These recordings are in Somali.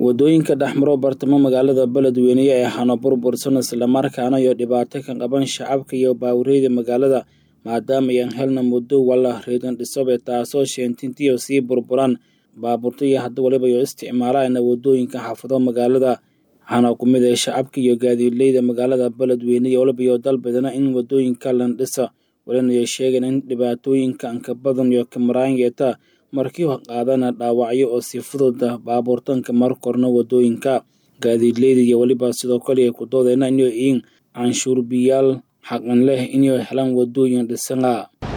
wadooyinka dhexmaro bartamo magaalada beledweyne ee hano burbursan islamarkaana iyo dhibaato ka qaban shacabka iyo baawareeda magaalada maadaama ayaan helna muddo wala reedan dhisobe taasoo sheentintiyo sii burburan baabuurta iyo hadda waliba iyo isticmaalaan wadooyinka xaafado magaalada waxaana ku mid ah shacabka iyo gaadiidleyda magaalada beledweyne iyo waliba iyo dalbadana in wadooyinka lan dhisa walina ay sheegeen in dhibaatooyinka anka badan iyo kamaraan yeeta markii qaadana dhaawacyo oo si fududa baabuurtanka mar korna wadooyinka gaadiidleyda iyo weliba sidoo kale ay ku doodeyna inay yihiin canshuurbiyaal xaqan leh inay helaan wadooyin dhisana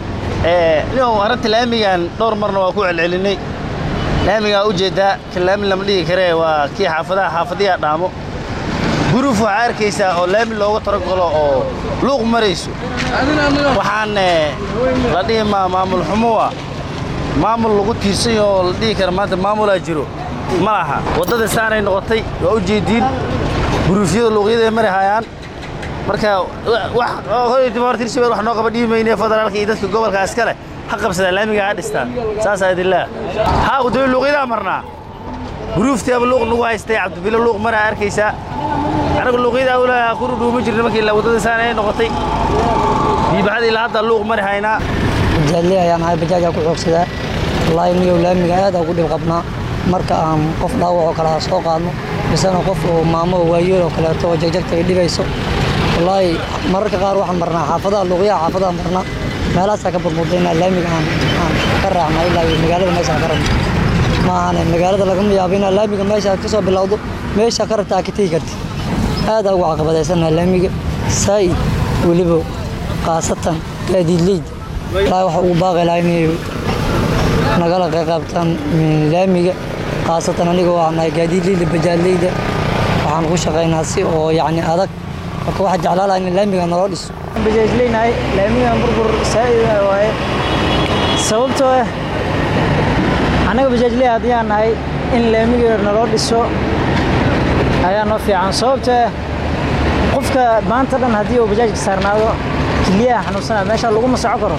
nin arrinta laamigan dhowr marna waa ku celcelinay laamigaa ujeeddaa kan laami lama dhigi karee waa kii xaafadaha xaafadiyaa dhaamo guruf waxaa arkaysaa oo laami looga taragalo oo luuq marayso waxaan la dhihi maa maamul xumuwa maamul lagu tiirsanyo oo la dhihi kara maanta maamulaa jiro ma laha waddada saanay noqotay waa u jeediin guruufyada luuqyaday mari hayaan marka hortirshabeel wax noo qaba dhiimayne federaalka iyo dadka gobolka iskale ha qabsadaan laamiga ha dhistaan saasaa idinlaa haa wadooyi luuqyadaa marnaa guruuftiaba luuq nagu haystay cabdibilo luuq maraa arkaysaa anagu luuqyadaa ulaa kuru dhuuma jirna markii waddada saan ay noqotay biibaxada ilaa hadda luuq mari haynaa bajaajley ayaan ahay bajaajaa ku xoogsadaa wallaahi niyow laamiga aad aan ugu dhib qabnaa marka aan qof dhaawac oo kale aan soo qaadno misena qof oo maamo waayeel oo kaleeto oo jagjagta ay dhibayso wallaahi mararka qaar waxaan marnaa xaafadaha luuqyaha xaafadaha marnaa meelahaasaa ka burmudayna laamiga aan aan ka raacna ilaa iyo magaalada meeshaan ka rabno ma ahane magaalada lagama yaabo inaa laamiga meesha ka soo bilowdo meesha ka rabtaa ka tegi karti aadaa ugu caqabadaysannaha laamiga saa'id weliba khaasatan gaadiidleyda wallaahi waxa ugu baaqi lahaa inay nagala qayqaabtaan laamiga khaasatan aniga waa nahay gaadiidleyda bajaadleyda waxaan ku shaqaynaa si oo yacni adag marka waxaa jeclaa lahaa in laamiga naloo dhiso bajaajleynahay laamigan burbur saa'ida waaye sababtoo ah annaga bajaajley haddiyaan nahay in laamiga naloo dhiso ayaa noo fiican sababtoo ah qofka maanta dhan haddii uu bajaajka saarnaado kiliyaha xanuunsanaa meesha laguma soco karo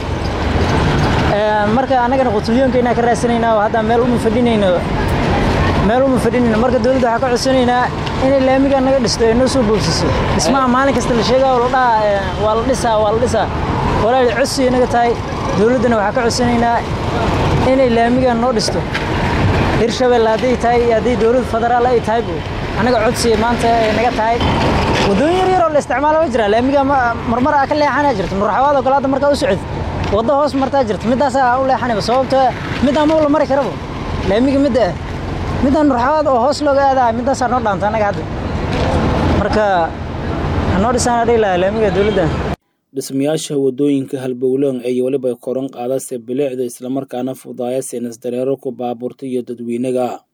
marka annagana qutuliyoonka inaan ka raadsanaynaa oo hadda meel uma fadhinayno meel uma fadhinayno marka dowladda waxaa ka codsanaynaa inay laamiga naga dhisto ee noo soo boobsiso dhismaha maalin kasta la sheegaa oo la dhahaa waa la dhisaa waa la dhisaa walaali codsi inaga tahay dowladdana waxaa ka codsanaynaa inay laamiga noo dhisto hirshabelle hadday tahay hadday dowlad federaal ay tahay annaga codsi maanta ay naga tahay waddooyin yar yar oo la isticmaalo ma jira laamiga marmar aa ka leexanaa jirta muraxawaad oo kale hadda markaa u socod waddo hoos martaa jirta middaasaa u leexanayba sababtoo middaa ma la mari karaba laamiga midda ah middaa muraxawaad oo hoos looga aadaa middaasaa noo dhaanta annaga hadda marka hanoo dhisaan dhihi lahaa laamiga dowladda dhismayaasha wadooyinka halbowlan ay weliba koran qaadase bilicda islamarkaana fudaaya seenas dareero ku baabuurta iyo dadweynaga